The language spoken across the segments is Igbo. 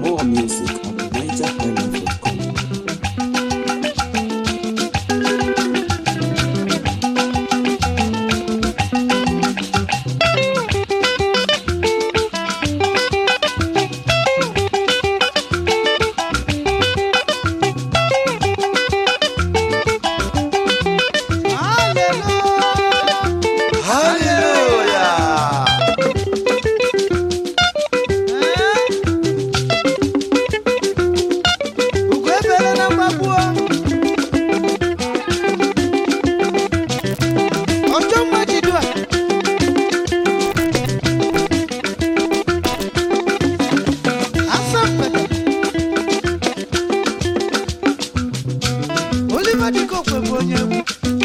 More music at NigerIsland.com. Hallelujah. Ugo ebere na mgbagbuo ọjọ mma jidu a asa mgbede Oliver Dịkokwe bụ onye egwu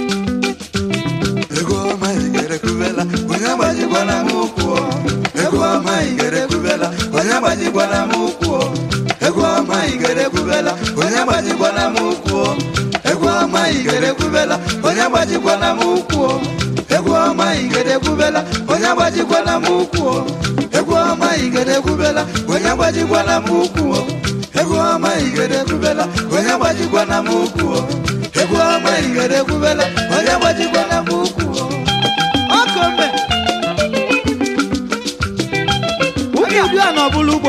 Ego ọma igere kubela, onye agbajikwana m ụkwụ. Ego ọma igere kubela, onye agbajikwana m ụkwụ. Ego ọma igere kubela, onye agbajikwana m ụkwụ. Ego ọma igere kubela, onye agbajikwana m ụkwụ. Ego ọma igere kubela, onye agbajikwana m ụkwụ. Ego ọma igere kubela, onye agbajikwana m ụkwụ. Ego ọma igere kubela, onye agbajikwana m ụkwụ. Ego ọma igere kubela, onye agbajikwana m ụkwụ. ọkọmbe ụmụ idu a n'ọbụla ugbo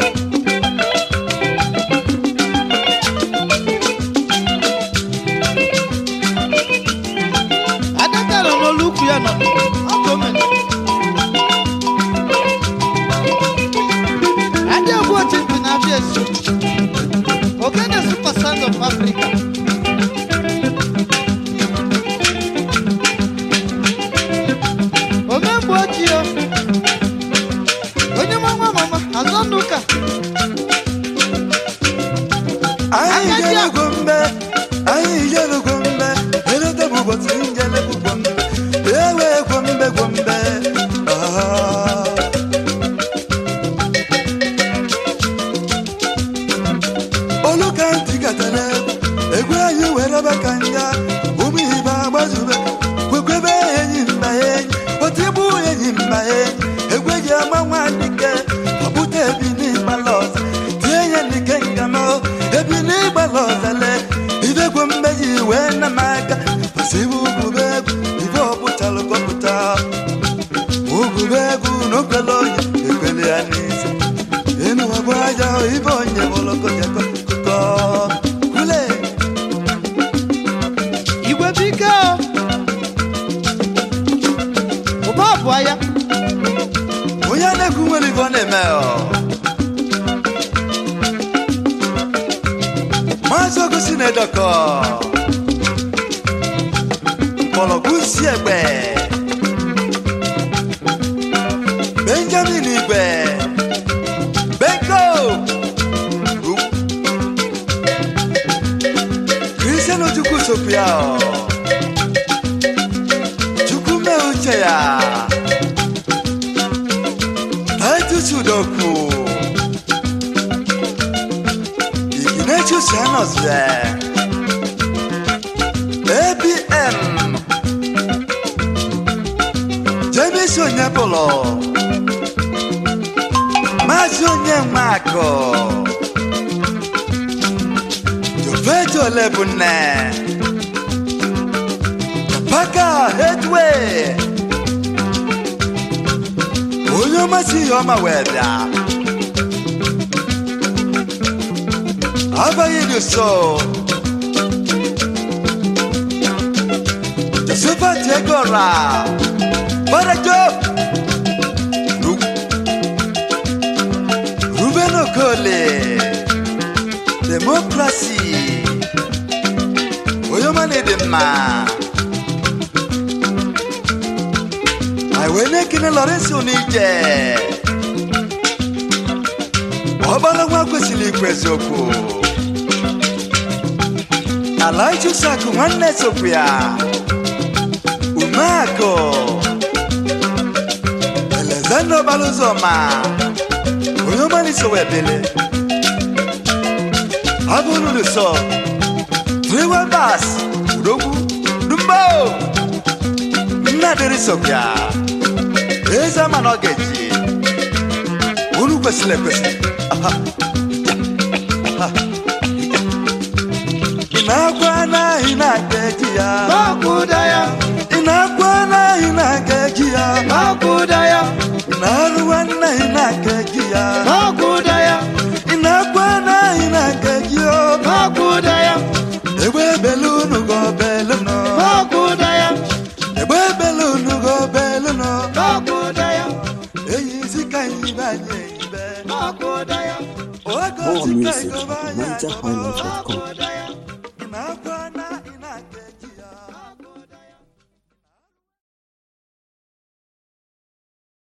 adaka nọ n'olu ukwu ya nọ ọkọmbe adị egwu otu mpi na abịa esi ogene super sound of africa omemgbe ojii o. onye mama mama azọ n'ụka anyị jelugo mbe anyị jelugo mbe eleta bụ ụbọchị njelebụ gwombe ewe gwombe gwombe Ah. olu ka ntị gatara egwu anyị were be ka nga ụmụ ibe agbazube kwekwebe enyi mba enyi otu igbu enyi mba enyi egwu eji ama nwa dike ọbụta ebi n'ịgbala ọzọ tie ya dike ngama ebi n'ịgbala ọzọle idegwu mmeji wee na m aka pasibu ugube egwu ibe ọpụtalụ kọpụta ugube egwu n'okwele onye ekwele ya n'isi enu ọbụ aja ibe onye bụlọkọjakọ kụkọ kwule igwe bike o ụba ọbụa ya onye na-ekwu nwere ibe ọ na-eme ọ maazị ogosi na-edokọ mgbọrọgwụ si egbe benjamin igwe benko kristian ojukwu sokwu ya ọ. chukwu mee uche ya Titus Udoku Ignatius Yanoswe ABM James Onyepolo Maazị Onyenwakụ Jofeto Olebunne Paka Headway onye ọmasị ihe ọma wee bịa abaghị dị so josephat egora barajo Ru- ruben okole demokrasi onye ọma na-ede mma anyị wee na-ekene lọrensị onije ọgbara nwa kwesịrị ikwu eziokwu ala ichusakụ nwanne sokwu ya umeakụ elezanda ọgbara ụzọma onye ọmalịso wee bele abụrụlụsọ triwebas udogwu dumbo nnadịrị sokwa eze ama na ọ ga-eji unu kwesịrị ekwesị Aha. ị na-akwa na ị na-aga eji ya Makuda ya, ị na-akwa na ị na-aga eji ya makuda ya, ị na-arụwa na ị na-aga eji ya makuda ya, ị na-akwa na ị na-aga eji ya makuda ya, egbe belu unu go belu nọ makuda ya, egbe belu unu go belu nọ makuda ya, eyi isi ka anyị banye ibe makuda ya. oge More osi ka music anyị at banye NigerHighlife.com.